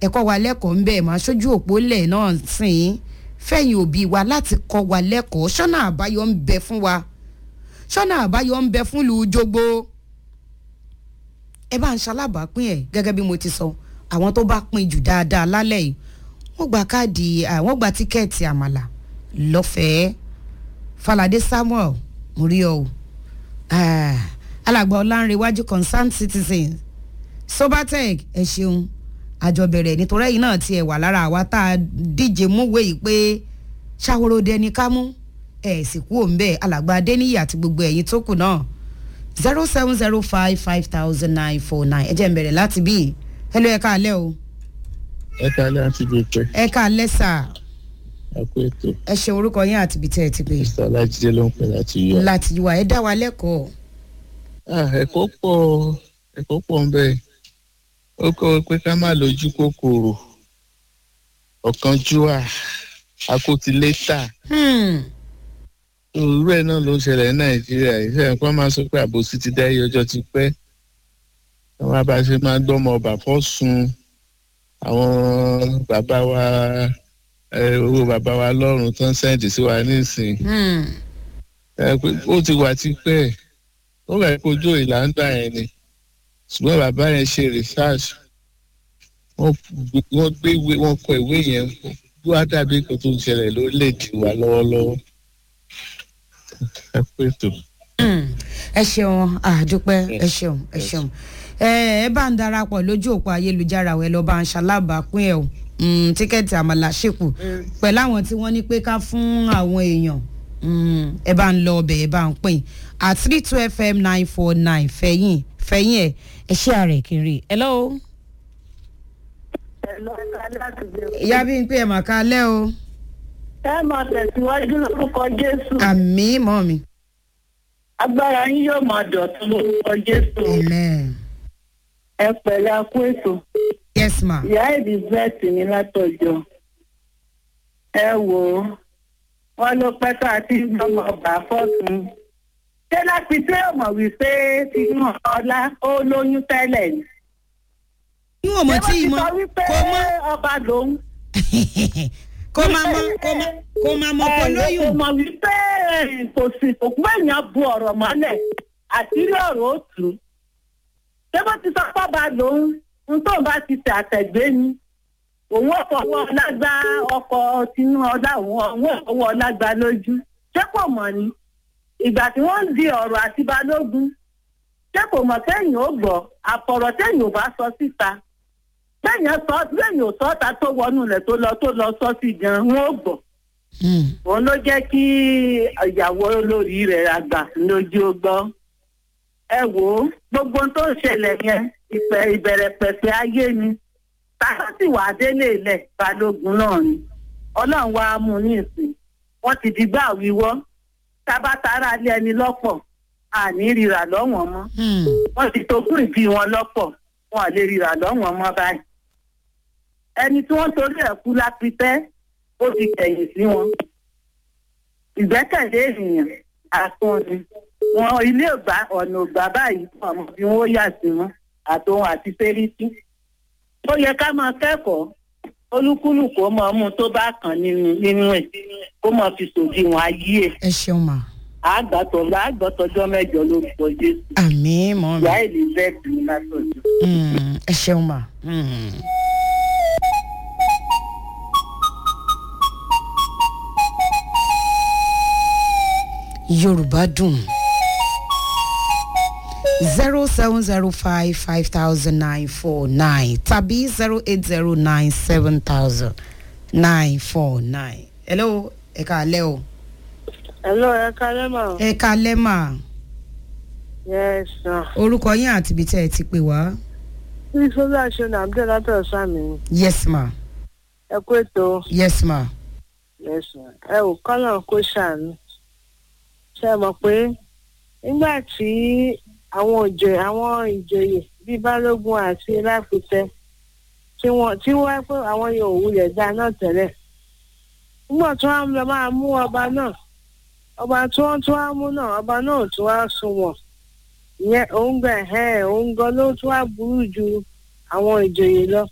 ẹ̀kọ́ wa lẹ́kọ̀ọ́ ń bẹ̀ máa ṣojú òpó lẹ̀ náà sìn fẹ̀yìn òbí wa láti kọ́ wa lẹ́kọ̀ọ́ ṣọ́nà àbáyọ ń bẹ fún wa ṣọ́nà àbáyọ ń bẹ fún ìlú jogbo ẹ bá ń ṣalábàápín ẹ gẹ́gẹ́ bí mo ti sọ àwọn tó bá pín jù dáadáa lálẹ́ yìí wọ́n gba káàdì wọ́n gba tíkẹ́ẹ̀tì àmàlà lọ́fẹ̀ẹ́ falade samuel murio alàgbà ọlánrewájú concerned citizens sobatec ẹ ṣeun àjọbẹ̀rẹ̀ nítorí ẹ̀yìn náà tiẹ̀ wà lára àwa tá a díje múwèé yìí pé ṣàwòrò dẹni ká mú ẹ̀ sì kú òǹbẹ̀ alàgbà adéníyì àti gbogbo ẹ̀yìn tó kù náà zero seven zero five five thousand nine four nine ẹ jẹ́ n bẹ̀rẹ̀ láti bí ẹ ló ẹ ká alẹ́ o. ẹ ká alẹ́ àti bèpẹ́. ẹ ká alẹ́ sà. ẹ kú ètò. ẹ ṣe orúkọ yín àti ibi tẹ́ ẹ ti pè. mr alájídé ló ń pè láti yọ. láti yọ ẹ dá wa lẹ́kọ̀ọ́. ẹ̀kọ́ pọ̀ ẹ̀kọ́ pọ̀ ń bẹ́ẹ̀ ó kọ́ pé ká má lójú kòkòrò ọ̀kánjúwà akótilétà irú ẹ̀ náà ló ń ṣẹlẹ̀ ní nàìjíríà ìṣẹ́ nǹkan máa sọ pé àbòsí ti dá iye ọjọ́ ti pẹ́ àwọn abáṣe máa gbọ́mọ ọba fọ́ sun àwọn bàbá wa owó bàbá wa lọ́rùn tán sẹ́ǹdì sí wa nísìn ó ti wà tipẹ́ ó rẹ̀ kojú ìlànà yẹn ni ṣùgbọ́n bàbá yẹn ṣe research wọ́n gbé ìwé wọ́n kọ ìwé yẹn wá dàbí nǹkan tó ń ṣẹlẹ̀ lórílẹ̀‐èdè wa lọ́wọ́lọ́wọ́ ẹ pé tó. ẹ ṣeun àdúpẹ́ ẹ ṣeun ẹ ṣeun ẹ bá ń darapọ̀ lójú òpó ayélujára ẹ lọ́ọ́ bá ń ṣalábàápín ẹ̀ o tíkẹ́ẹ̀tì àmàlà ṣèkù pẹ̀lú àwọn tí wọ́n ní pé ká fún àwọn èèyàn ẹ bá ń lọ ọbẹ̀ ẹ bá ń pín at three two fm nine four nine fẹ̀yìn fẹ̀yìn ẹ̀ ẹ ṣé ààrẹ kiri hello. ìyá bí n pè ẹ̀ mà ká lẹ́ o. ẹ máa tẹ̀síwájú lórúkọ jésù. àmì mọ́ mi. agbára yín yóò máa dọ̀tún lórúkọ jésù. amen. ẹ pẹ̀lẹ́ akú ètò. yes ma. ìyá elizabeth ní látọjọ́ ẹ wò ó wọn ló pẹ́ tó àti gbọmọ ọba fọ́tún ṣé láti ṣé ò mọ̀ wípé tinú ọlá ó lóyún tẹ́lẹ̀ ni. níwọ̀n mọ̀ tí ì mọ̀ ṣé wọ́n ti sọ wípé kó mọ́ ọba lòun. kó máa mọ kó máa kó máa mọ kó kò lóyún. mọ̀ wípé kò sí òkú èèyàn bu ọ̀rọ̀ mọ́lẹ̀ àti ilé ọ̀rọ̀ ó tù ú. ṣé wọ́n ti sọ pé ọba lòun ń tóun bá ti tẹ àtẹ̀gbé ni òun ọ̀fọwọ́ ọlágbá ọkọ̀ tinú ọlá òun òun ọ̀fọwọ́ ọlágbá lójú ṣé kò mọ̀ ni ìgbà tí wọ́n ń di ọ̀rọ̀ àti balógun ṣé kò mọ̀ téèyàn ó gbọ́ àfọ̀rọ̀ téèyàn ò bá sọ síta téèyàn sọ téèyàn ò sọ ta tó wọnú rẹ̀ tó lọ tó lọ sọ sí gan wọn ò gbọ́ òun ló jẹ́ kí ìyàwó olórí rẹ̀ àgbà lójú ó gbọ́ ẹ wò ó gbogbo ohun tó ń ṣẹlẹ̀ yẹn ìpẹ̀ ìbẹ̀rẹ̀ pẹ̀pẹ̀ ayé ni tàbá sì wà délé ilẹ̀ balógun náà ni ọlọ́run wa mú un ní ìsìn wọ́n ti di gbà wíwọ́ tábà tara lé ẹni lọ́pọ̀ àní ríra lọ́wọ́n mọ́ wọ́n ti togún ìbí wọn lọ́pọ̀ wọn ò lè ríra lọ́wọ́n mọ́ báyìí ẹni tí wọ́n torí ẹ̀ kú lápítẹ́ ó ti kẹ̀yìn sí wọn ìgbẹ́kẹ̀lé ènìyàn àtún ni wọn ilé ògbà ọ̀nà ògbà báyìí fún ọmọ bí wọ́n yà sí wọn àtòun àti fẹ́rítì ó yẹ ká máa kẹ́kọ̀ọ́ olúkúlùkù ó máa mú tó bá kàn nínú nínú ẹ̀ kó máa fi sòdiwọ̀n ayé ẹ̀ ẹ ṣeun ma. àgbàtọ̀ àgbàtọ̀jọ́ mẹ́jọ lórúkọ jésù àmì mọ́ mi. ìyá elizabeth ní látọ̀jọ́. Mm, ẹ ṣeun ma. Mm. yorùbá dùn zero seven zero five five thousand nine four nine tàbí zero eight zero nine seven thousand nine four nine. hello ẹ káalẹ́ o. hello ẹ kálẹ́ mà. ẹ káalẹ́ mà yes sir. orúkọ yín àti ibi tẹ́ ẹ ti pè wá. bí sọlá ṣe nà abdul látọ̀ sàmì yes ma ẹ kó ètò yes ma. yes sir. ẹ ò kọ́nà kó ṣàánú. ṣe mọ̀ pé nígbà tí àwọn òjò àwọn ìjòyè bíi balógun àti láfitẹ tí wọ́n tí wọ́n pé àwọn yóò wulẹ̀ dá náà tẹ́lẹ̀ nígbà tí wọ́n lọ máa mú ọba náà ọba tí wọ́n tún wá mú náà ọba náà ò tún wá sunwọ̀n ìyẹn òun gbà ẹ̀ òun gan ló tún wá burú ju àwọn ìjòyè lọ